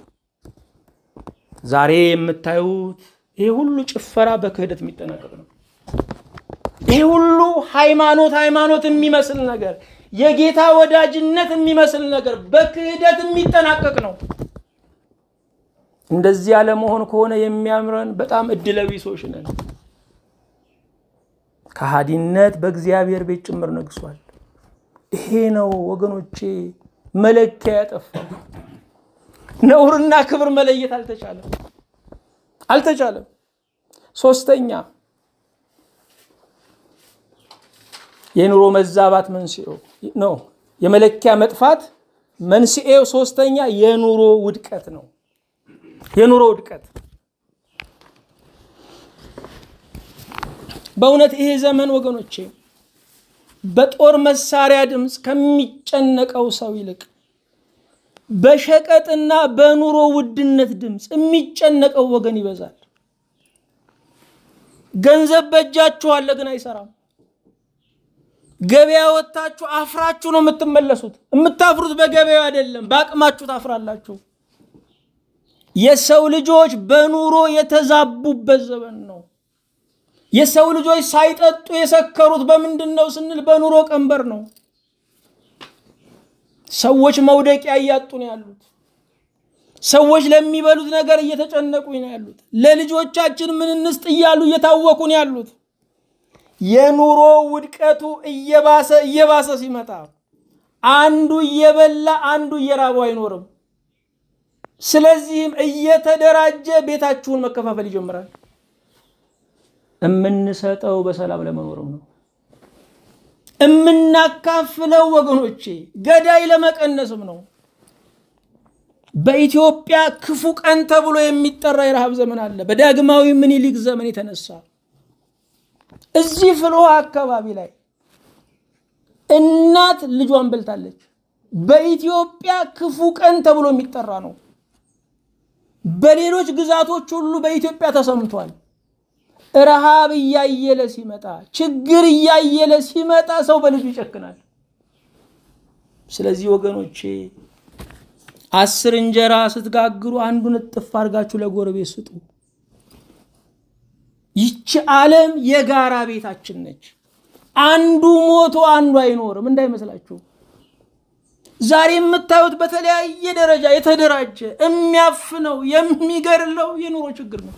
ዛሬ የምታዩት ይሄ ሁሉ ጭፈራ በክህደት የሚጠናቀቅ ነው። ይሄ ሁሉ ሃይማኖት ሃይማኖት የሚመስል ነገር የጌታ ወዳጅነት የሚመስል ነገር በክህደት የሚጠናቀቅ ነው። እንደዚህ ያለመሆን ከሆነ የሚያምረን በጣም እድለቢሶች ነን። ከሃዲነት በእግዚአብሔር ቤት ጭምር ነግሷል። ይሄ ነው ወገኖቼ መለኪያ ያጠፋው። ነውርና ክብር መለየት አልተቻለም አልተቻለም። ሶስተኛ የኑሮ መዛባት መንስኤው ነው። የመለኪያ መጥፋት መንስኤው ሶስተኛ የኑሮ ውድቀት ነው። የኑሮ ውድቀት በእውነት ይሄ ዘመን ወገኖቼ በጦር መሳሪያ ድምፅ ከሚጨነቀው ሰው ይልቅ በሸቀጥና በኑሮ ውድነት ድምፅ የሚጨነቀው ወገን ይበዛል። ገንዘብ በእጃችሁ አለ፣ ግን አይሰራም። ገበያ ወጥታችሁ አፍራችሁ ነው የምትመለሱት። የምታፍሩት በገበያው አይደለም፣ በአቅማችሁ ታፍራላችሁ። የሰው ልጆች በኑሮ የተዛቡበት ዘመን ነው። የሰው ልጆች ሳይጠጡ የሰከሩት በምንድን ነው ስንል በኑሮ ቀንበር ነው። ሰዎች መውደቂያ እያጡ ነው ያሉት። ሰዎች ለሚበሉት ነገር እየተጨነቁ ነው ያሉት። ለልጆቻችን ምን እንስጥ እያሉ እየታወቁ ነው ያሉት። የኑሮ ውድቀቱ እየባሰ እየባሰ ሲመጣ አንዱ እየበላ አንዱ እየራበው አይኖርም። ስለዚህም እየተደራጀ ቤታችሁን መከፋፈል ይጀምራል። የምንሰጠው በሰላም ለመኖርም ነው። የምናካፍለው ወገኖቼ ገዳይ ለመቀነስም ነው። በኢትዮጵያ ክፉ ቀን ተብሎ የሚጠራ የረሃብ ዘመን አለ። በዳግማዊ ምኒልክ ዘመን የተነሳ እዚህ ፍልውሃ አካባቢ ላይ እናት ልጇን በልታለች። በኢትዮጵያ ክፉ ቀን ተብሎ የሚጠራ ነው። በሌሎች ግዛቶች ሁሉ በኢትዮጵያ ተሰምቷል። ረሃብ እያየለ ሲመጣ፣ ችግር እያየለ ሲመጣ ሰው በልጁ ይጨክናል። ስለዚህ ወገኖቼ አስር እንጀራ ስትጋግሩ አንዱን እጥፍ አድርጋችሁ ለጎረቤት ስጡ። ይቺ ዓለም የጋራ ቤታችን ነች። አንዱ ሞቶ አንዱ አይኖርም እንዳይመስላችሁ። ዛሬ የምታዩት በተለያየ ደረጃ የተደራጀ የሚያፍነው የሚገድለው የኑሮ ችግር ነው።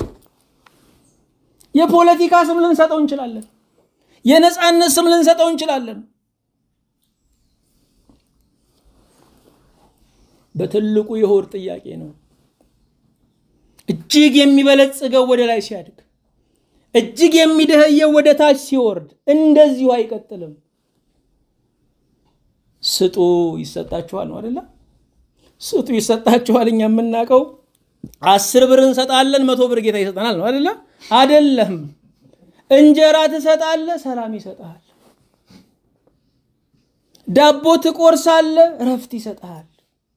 የፖለቲካ ስም ልንሰጠው እንችላለን። የነፃነት ስም ልንሰጠው እንችላለን። በትልቁ የሆድ ጥያቄ ነው። እጅግ የሚበለጽገው ወደ ላይ ሲያድግ፣ እጅግ የሚደህየው ወደ ታች ሲወርድ፣ እንደዚሁ አይቀጥልም። ስጡ ይሰጣችኋል ነው አደለ? ስጡ ይሰጣችኋል። እኛ የምናውቀው አስር ብር እንሰጣለን፣ መቶ ብር ጌታ ይሰጠናል ነው አደለ? አደለም። እንጀራ ትሰጣለህ፣ ሰላም ይሰጥሃል። ዳቦ ትቆርሳለህ፣ እረፍት ይሰጥሃል።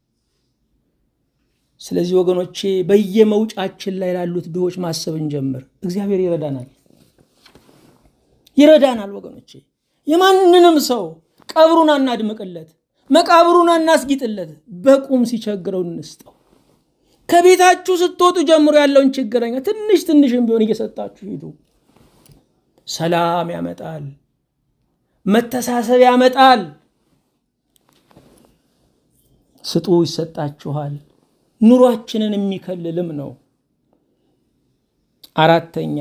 ስለዚህ ወገኖቼ በየመውጫችን ላይ ላሉት ድሆች ማሰብ እንጀምር። እግዚአብሔር ይረዳናል፣ ይረዳናል። ወገኖቼ የማንንም ሰው ቀብሩን አናድምቅለት፣ መቃብሩን አናስጊጥለት። በቁም ሲቸግረው እንስጠው። ከቤታችሁ ስትወጡ ጀምሮ ያለውን ችግረኛ ትንሽ ትንሽም ቢሆን እየሰጣችሁ ሂዱ። ሰላም ያመጣል፣ መተሳሰብ ያመጣል። ስጡ ይሰጣችኋል። ኑሯችንን የሚከልልም ነው። አራተኛ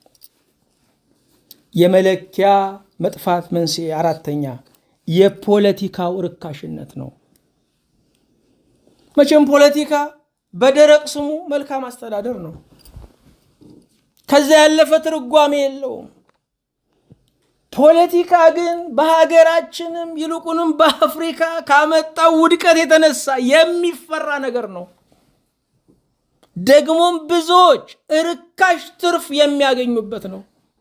የመለኪያ መጥፋት መንስኤ አራተኛ የፖለቲካው ርካሽነት ነው። መቼም ፖለቲካ በደረቅ ስሙ መልካም አስተዳደር ነው። ከዚያ ያለፈ ትርጓሜ የለውም። ፖለቲካ ግን በሀገራችንም ይልቁንም በአፍሪካ ካመጣው ውድቀት የተነሳ የሚፈራ ነገር ነው። ደግሞም ብዙዎች እርካሽ ትርፍ የሚያገኙበት ነው።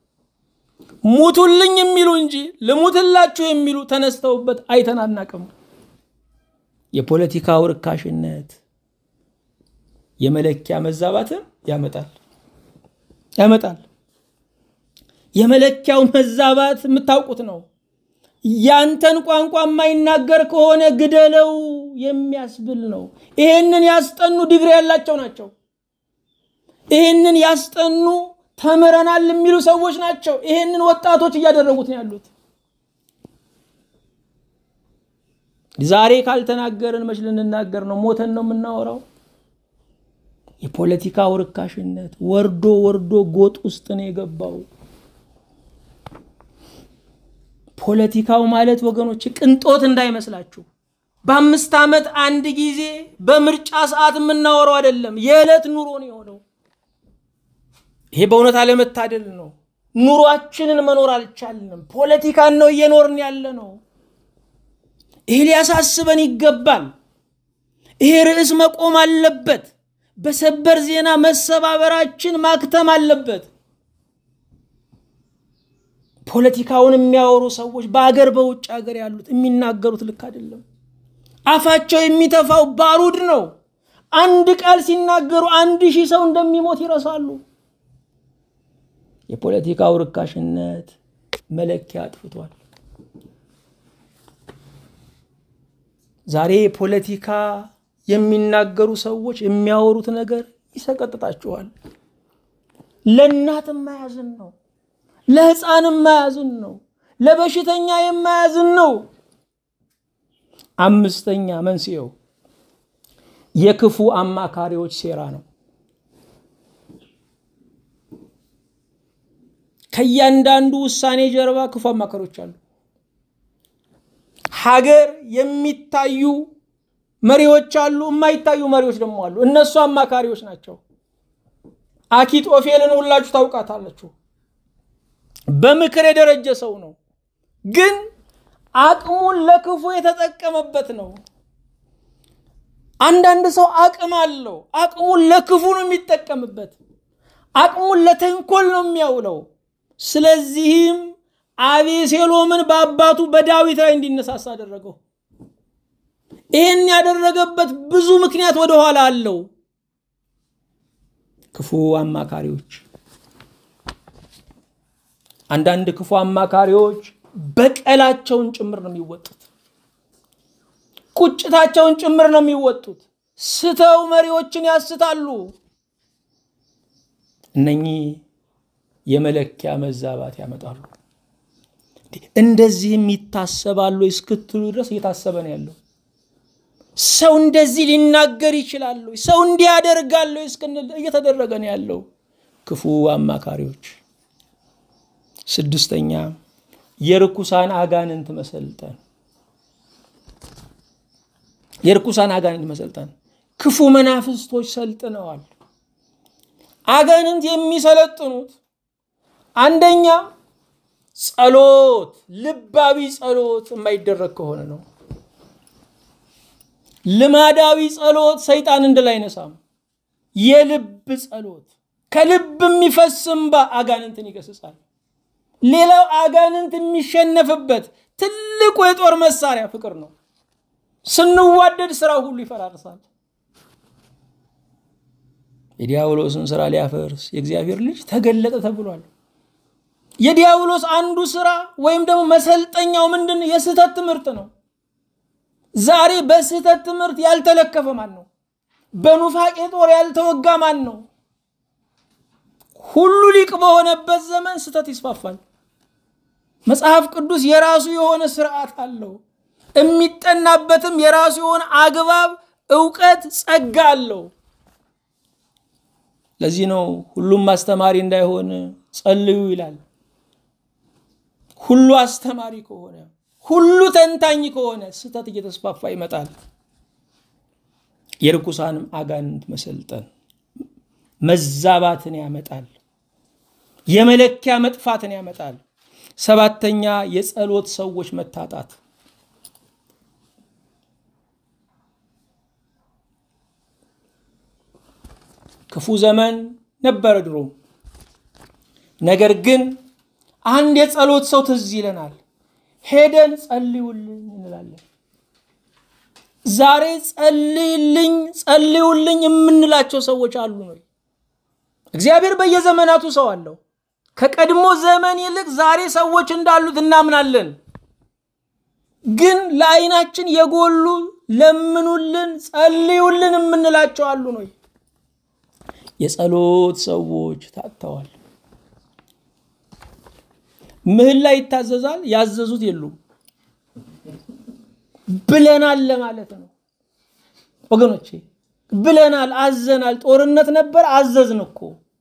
ሙቱልኝ የሚሉ እንጂ ልሙትላችሁ የሚሉ ተነስተውበት አይተን አናቅም። የፖለቲካው ርካሽነት የመለኪያ መዛባትን ያመጣል ያመጣል። የመለኪያው መዛባት የምታውቁት ነው። ያንተን ቋንቋ የማይናገር ከሆነ ግደለው የሚያስብል ነው። ይሄንን ያስጠኑ ዲግሪ ያላቸው ናቸው። ይሄንን ያስጠኑ ተምረናል የሚሉ ሰዎች ናቸው። ይሄንን ወጣቶች እያደረጉት ነው ያሉት። ዛሬ ካልተናገርን መች ልንናገር ነው? ሞተን ነው የምናወራው። የፖለቲካው ርካሽነት ወርዶ ወርዶ ጎጥ ውስጥ ነው የገባው። ፖለቲካው ማለት ወገኖች ቅንጦት እንዳይመስላችሁ። በአምስት ዓመት አንድ ጊዜ በምርጫ ሰዓት የምናወራው አይደለም። የዕለት ኑሮ ነው የሆነው። ይሄ በእውነት አለመታደል ነው። ኑሯችንን መኖር አልቻልንም። ፖለቲካን ነው እየኖርን ያለ ነው። ይሄ ሊያሳስበን ይገባል። ይሄ ርዕስ መቆም አለበት። በሰበር ዜና መሰባበራችን ማክተም አለበት። ፖለቲካውን የሚያወሩ ሰዎች በአገር በውጭ ሀገር ያሉት የሚናገሩት ልክ አይደለም። አፋቸው የሚተፋው ባሩድ ነው። አንድ ቃል ሲናገሩ አንድ ሺህ ሰው እንደሚሞት ይረሳሉ። የፖለቲካው ርካሽነት መለኪያ አጥፍቷል። ዛሬ ፖለቲካ የሚናገሩ ሰዎች የሚያወሩት ነገር ይሰቀጥጣችኋል። ለእናት የማያዝን ነው። ለሕፃን የማያዝን ነው። ለበሽተኛ የማያዝን ነው። አምስተኛ መንስኤው የክፉ አማካሪዎች ሴራ ነው። ከእያንዳንዱ ውሳኔ ጀርባ ክፉ አማካሪዎች አሉ። ሀገር የሚታዩ መሪዎች አሉ፣ የማይታዩ መሪዎች ደግሞ አሉ። እነሱ አማካሪዎች ናቸው። አኪጦፌልን ሁላችሁ ታውቃታላችሁ። በምክር የደረጀ ሰው ነው፣ ግን አቅሙን ለክፉ የተጠቀመበት ነው። አንዳንድ ሰው አቅም አለው፣ አቅሙን ለክፉ ነው የሚጠቀምበት፣ አቅሙን ለተንኮል ነው የሚያውለው። ስለዚህም አቤሴሎምን በአባቱ በዳዊት ላይ እንዲነሳሳ አደረገው። ይህን ያደረገበት ብዙ ምክንያት ወደኋላ አለው። ክፉ አማካሪዎች አንዳንድ ክፉ አማካሪዎች በቀላቸውን ጭምር ነው የሚወጡት። ቁጭታቸውን ጭምር ነው የሚወጡት። ስተው መሪዎችን ያስታሉ። እነኚህ የመለኪያ መዛባት ያመጣሉ። እንደዚህም ይታሰባሉ እስክትሉ ድረስ እየታሰበ ነው ያለው። ሰው እንደዚህ ሊናገር ይችላሉ፣ ሰው እንዲህ ያደርጋሉ እስክንል እየተደረገ ነው ያለው። ክፉ አማካሪዎች። ስድስተኛ የርኩሳን አጋንንት መሰልጠን። የርኩሳን አጋንንት መሰልጠን ክፉ መናፍስቶች ሰልጥነዋል። አጋንንት የሚሰለጥኑት አንደኛ ጸሎት፣ ልባዊ ጸሎት የማይደረግ ከሆነ ነው። ልማዳዊ ጸሎት ሰይጣን እንድል አይነሳም። የልብ ጸሎት ከልብ የሚፈስ እንባ አጋንንትን ይገስጻል። ሌላው አጋንንት የሚሸነፍበት ትልቁ የጦር መሳሪያ ፍቅር ነው። ስንዋደድ ስራው ሁሉ ይፈራርሳል። የዲያብሎስን ስራ ሊያፈርስ የእግዚአብሔር ልጅ ተገለጠ ተብሏል። የዲያብሎስ አንዱ ስራ ወይም ደግሞ መሰልጠኛው ምንድን ነው? የስህተት ትምህርት ነው። ዛሬ በስህተት ትምህርት ያልተለከፈ ማን ነው? በኑፋቄ ጦር ያልተወጋ ማን ነው? ሁሉ ሊቅ በሆነበት ዘመን ስህተት ይስፋፋል። መጽሐፍ ቅዱስ የራሱ የሆነ ስርዓት አለው። የሚጠናበትም የራሱ የሆነ አግባብ፣ እውቀት፣ ጸጋ አለው። ለዚህ ነው ሁሉም አስተማሪ እንዳይሆን ጸልዩ ይላል። ሁሉ አስተማሪ ከሆነ ሁሉ ተንታኝ ከሆነ ስህተት እየተስፋፋ ይመጣል። የርኩሳንም አጋንንት መሰልጠን መዛባትን ያመጣል። የመለኪያ መጥፋትን ያመጣል። ሰባተኛ የጸሎት ሰዎች መታጣት። ክፉ ዘመን ነበረ ድሮ። ነገር ግን አንድ የጸሎት ሰው ትዝ ይለናል። ሄደን ጸልዩልኝ እንላለን። ዛሬ ጸልይልኝ ጸልዩልኝ የምንላቸው ሰዎች አሉ ነው። እግዚአብሔር በየዘመናቱ ሰው አለው። ከቀድሞ ዘመን ይልቅ ዛሬ ሰዎች እንዳሉት እናምናለን። ግን ለዓይናችን የጎሉ ለምኑልን፣ ጸልዩልን የምንላቸው አሉ ነው። የጸሎት ሰዎች ታጥተዋል። ምህላ ይታዘዛል፣ ያዘዙት የሉም። ብለናል ለማለት ነው ወገኖቼ፣ ብለናል፣ አዘናል። ጦርነት ነበር፣ አዘዝን እኮ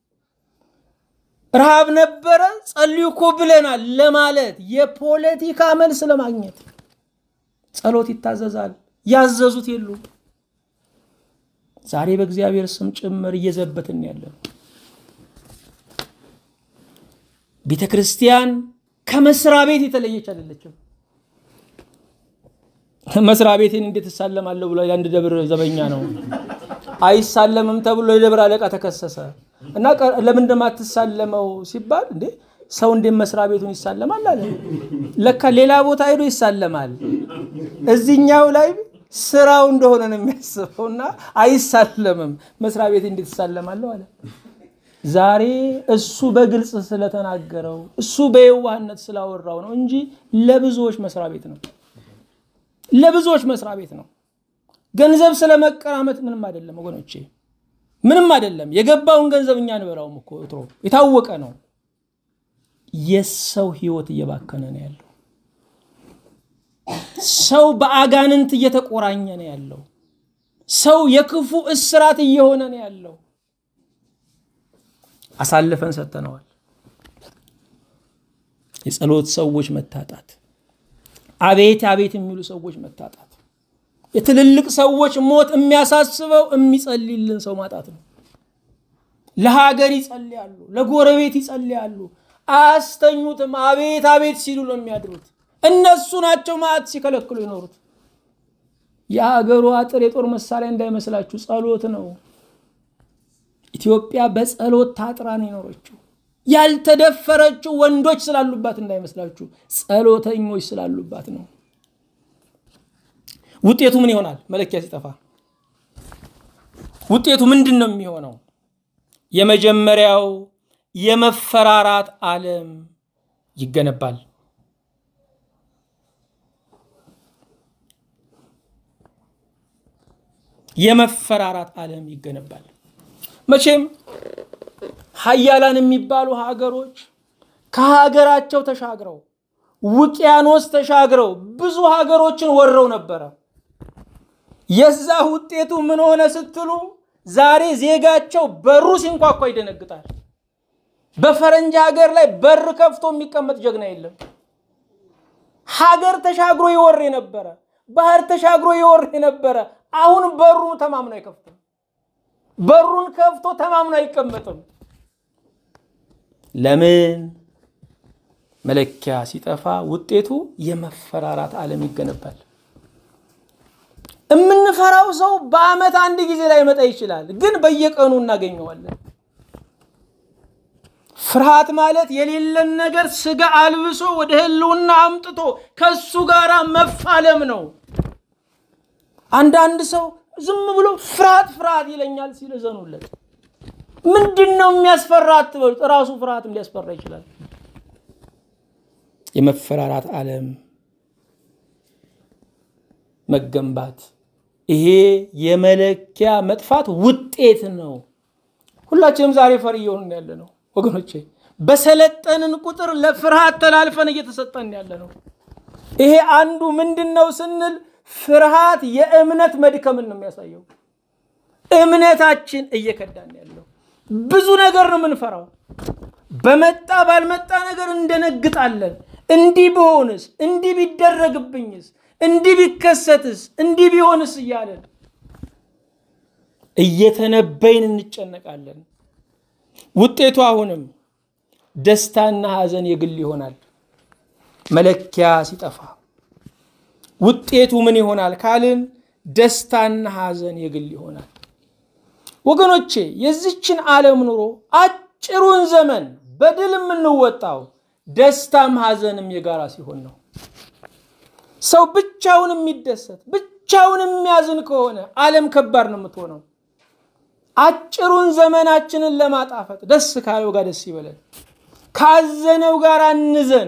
ረሃብ ነበረ፣ ጸልዩ እኮ ብለናል ለማለት የፖለቲካ መልስ ለማግኘት ጸሎት ይታዘዛል፣ ያዘዙት የሉም። ዛሬ በእግዚአብሔር ስም ጭምር እየዘበትን ያለን ቤተ ክርስቲያን ከመስሪያ ቤት የተለየች አይደለችም። መስሪያ ቤቴን እንዴት እሳለማለሁ ብሎ አንድ ደብር ዘበኛ ነው አይሳለምም ተብሎ የደብር አለቃ ተከሰሰ እና ለምን እንደማትሳለመው ሲባል እንዴ ሰው እንዴት መስሪያ ቤቱን ይሳለማል አለ። ለካ ሌላ ቦታ ሄዶ ይሳለማል። እዚህኛው ላይ ስራው እንደሆነ ነው የሚያስበው እና አይሳለምም። መስሪያ ቤት እንዴት እሳለማለሁ አለ። ዛሬ እሱ በግልጽ ስለተናገረው እሱ በየዋህነት ስላወራው ነው እንጂ ለብዙዎች መስሪያ ቤት ነው። ለብዙዎች መስሪያ ቤት ነው። ገንዘብ ስለመቀራመት ምንም አይደለም ወገኖቼ፣ ምንም አይደለም። የገባውን ገንዘብ እኛ እንበላውም እኮ ወትሮ የታወቀ ነው። የሰው ህይወት እየባከነ ነው ያለው። ሰው በአጋንንት እየተቆራኘ ነው ያለው። ሰው የክፉ እስራት እየሆነ ነው ያለው። አሳልፈን ሰጥተነዋል። የጸሎት ሰዎች መታጣት፣ አቤት አቤት የሚሉ ሰዎች መታጣት፣ የትልልቅ ሰዎች ሞት የሚያሳስበው የሚጸልይልን ሰው ማጣት ነው። ለሀገር ይጸልያሉ፣ ለጎረቤት ይጸልያሉ፣ አያስተኙትም። አቤት አቤት ሲሉ ነው የሚያድሩት። እነሱ ናቸው ማዕት ሲከለክሉ ይኖሩት። የሀገሩ አጥር የጦር መሳሪያ እንዳይመስላችሁ ጸሎት ነው። ኢትዮጵያ በጸሎት ታጥራ ነው የኖረችው። ያልተደፈረችው ወንዶች ስላሉባት እንዳይመስላችሁ ጸሎተኞች ስላሉባት ነው። ውጤቱ ምን ይሆናል? መለኪያ ሲጠፋ ውጤቱ ምንድን ነው የሚሆነው? የመጀመሪያው የመፈራራት ዓለም ይገነባል። የመፈራራት ዓለም ይገነባል። መቼም ሀያላን የሚባሉ ሀገሮች ከሀገራቸው ተሻግረው ውቅያኖስ ተሻግረው ብዙ ሀገሮችን ወረው ነበረ። የዛ ውጤቱ ምን ሆነ ስትሉ ዛሬ ዜጋቸው በሩ ሲንኳኳ ይደነግጣል። በፈረንጅ ሀገር ላይ በር ከፍቶ የሚቀመጥ ጀግና የለም። ሀገር ተሻግሮ ይወር የነበረ ባህር ተሻግሮ ይወር የነበረ አሁን በሩ ተማምኖ አይከፍትም። በሩን ከፍቶ ተማምኖ አይቀመጥም። ለምን? መለኪያ ሲጠፋ ውጤቱ የመፈራራት ዓለም ይገነባል። የምንፈራው ሰው በዓመት አንድ ጊዜ ላይ መጣ ይችላል፣ ግን በየቀኑ እናገኘዋለን። ፍርሃት ማለት የሌለን ነገር ስጋ አልብሶ ወደ ህልውና አምጥቶ ከሱ ጋር መፋለም ነው። አንዳንድ ሰው ዝም ብሎ ፍርሃት ፍርሃት ይለኛል ሲል እዘኑለት። ምንድን ነው የሚያስፈራ አትበሉት። እራሱ ፍርሃትም ሊያስፈራ ይችላል። የመፈራራት ዓለም መገንባት ይሄ የመለኪያ መጥፋት ውጤት ነው። ሁላችንም ዛሬ ፈሪ እየሆንን ያለ ነው ወገኖቼ። በሰለጠንን ቁጥር ለፍርሃት ተላልፈን እየተሰጠን ያለ ነው። ይሄ አንዱ ምንድን ነው ስንል ፍርሃት የእምነት መድከምን ነው የሚያሳየው። እምነታችን እየከዳን ያለው ብዙ ነገር ነው የምንፈራው። በመጣ ባልመጣ ነገር እንደነግጣለን። እንዲህ ብሆንስ፣ እንዲህ ቢደረግብኝስ፣ እንዲህ ቢከሰትስ፣ እንዲህ ቢሆንስ እያለን እየተነበይን እንጨነቃለን። ውጤቱ አሁንም ደስታና ሐዘን የግል ይሆናል። መለኪያ ሲጠፋ ውጤቱ ምን ይሆናል ካልን ደስታና ሐዘን የግል ይሆናል። ወገኖቼ የዚችን ዓለም ኑሮ አጭሩን ዘመን በድል የምንወጣው ደስታም ሐዘንም የጋራ ሲሆን ነው። ሰው ብቻውን የሚደሰት ብቻውን የሚያዝን ከሆነ ዓለም ከባድ ነው የምትሆነው። አጭሩን ዘመናችንን ለማጣፈጥ ደስ ካለው ጋር ደስ ይበለን፣ ካዘነው ጋር እንዘን።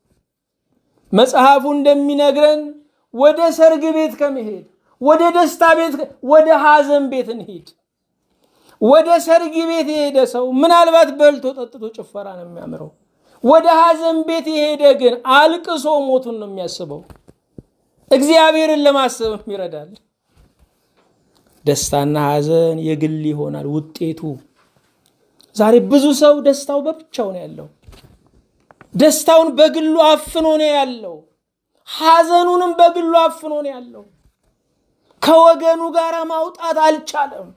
መጽሐፉ እንደሚነግረን ወደ ሰርግ ቤት ከመሄድ ወደ ደስታ ቤት ወደ ሐዘን ቤት እንሂድ። ወደ ሰርግ ቤት የሄደ ሰው ምናልባት በልቶ ጠጥቶ ጭፈራ ነው የሚያምረው። ወደ ሐዘን ቤት የሄደ ግን አልቅሶ ሞቱን ነው የሚያስበው። እግዚአብሔርን ለማሰብም ይረዳል። ደስታና ሐዘን የግል ይሆናል ውጤቱ። ዛሬ ብዙ ሰው ደስታው በብቻው ነው ያለው። ደስታውን በግሉ አፍኖ ነው ያለው። ሐዘኑንም በግሉ አፍኖ ነው ያለው። ከወገኑ ጋር ማውጣት አልቻለም።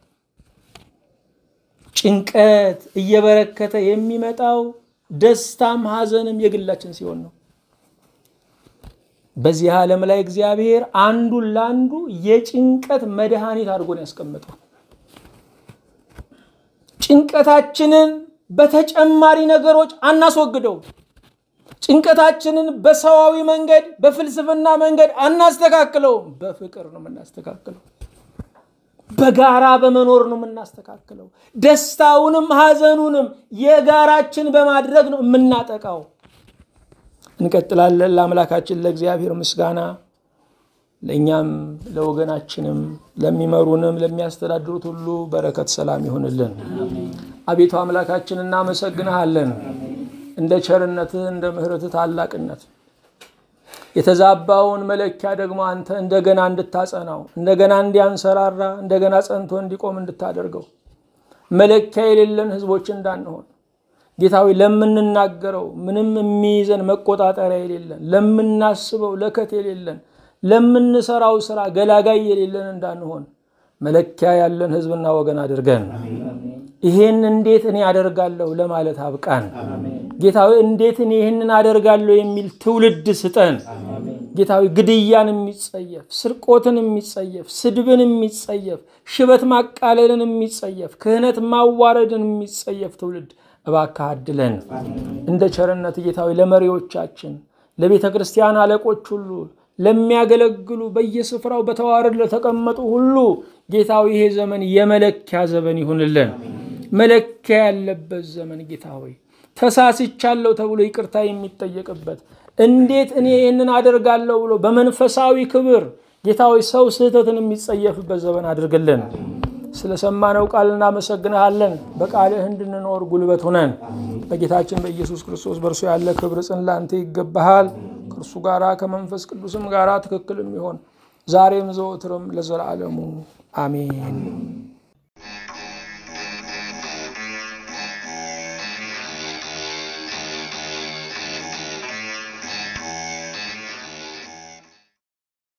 ጭንቀት እየበረከተ የሚመጣው ደስታም ሐዘንም የግላችን ሲሆን ነው። በዚህ ዓለም ላይ እግዚአብሔር አንዱን ለአንዱ የጭንቀት መድኃኒት አድርጎን ያስቀመጠው ጭንቀታችንን በተጨማሪ ነገሮች አናስወግደው። ጭንቀታችንን በሰዋዊ መንገድ በፍልስፍና መንገድ አናስተካክለውም። በፍቅር ነው የምናስተካክለው። በጋራ በመኖር ነው የምናስተካክለው። ደስታውንም ሐዘኑንም የጋራችን በማድረግ ነው የምናጠቃው። እንቀጥላለን። ለአምላካችን ለእግዚአብሔር ምስጋና ለእኛም ለወገናችንም ለሚመሩንም ለሚያስተዳድሩት ሁሉ በረከት ሰላም ይሆንልን። አቤቱ አምላካችን እናመሰግንሃለን እንደ ቸርነትህ እንደ ምሕረትህ ታላቅነት የተዛባውን መለኪያ ደግሞ አንተ እንደገና እንድታጸናው እንደገና እንዲያንሰራራ እንደገና ጸንቶ እንዲቆም እንድታደርገው መለኪያ የሌለን ሕዝቦች እንዳንሆን ጌታዊ ለምንናገረው ምንም የሚይዘን መቆጣጠሪያ የሌለን ለምናስበው ለከት የሌለን ለምንሰራው ስራ ገላጋይ የሌለን እንዳንሆን መለኪያ ያለን ሕዝብና ወገን አድርገን ይሄን እንዴት እኔ አደርጋለሁ ለማለት አብቃን። ጌታዊ እንዴት እኔ ይህንን አደርጋለሁ የሚል ትውልድ ስጠን። ጌታዊ ግድያን የሚጸየፍ ስርቆትን የሚጸየፍ ስድብን የሚጸየፍ ሽበት ማቃለልን የሚጸየፍ ክህነት ማዋረድን የሚጸየፍ ትውልድ እባክህ አድለን። እንደ ቸርነት ጌታዊ ለመሪዎቻችን፣ ለቤተ ክርስቲያን አለቆች ሁሉ ለሚያገለግሉ በየስፍራው በተዋረድ ለተቀመጡ ሁሉ ጌታዊ ይሄ ዘመን የመለኪያ ዘመን ይሁንልን። መለኪያ ያለበት ዘመን ጌታ ሆይ ተሳስቻለሁ ተብሎ ይቅርታ የሚጠየቅበት እንዴት እኔ ይህንን አደርጋለሁ ብሎ በመንፈሳዊ ክብር ጌታዊ ሰው ስህተትን የሚጸየፍበት ዘመን አድርግልን። ስለሰማነው ቃል እናመሰግንሃለን። በቃልህ እንድንኖር ጉልበት ሁነን። በጌታችን በኢየሱስ ክርስቶስ በእርሱ ያለ ክብር ጽን ላንተ ይገባሃል። ከእርሱ ጋራ ከመንፈስ ቅዱስም ጋራ ትክክል የሚሆን ዛሬም ዘወትርም ለዘላለሙ አሜን።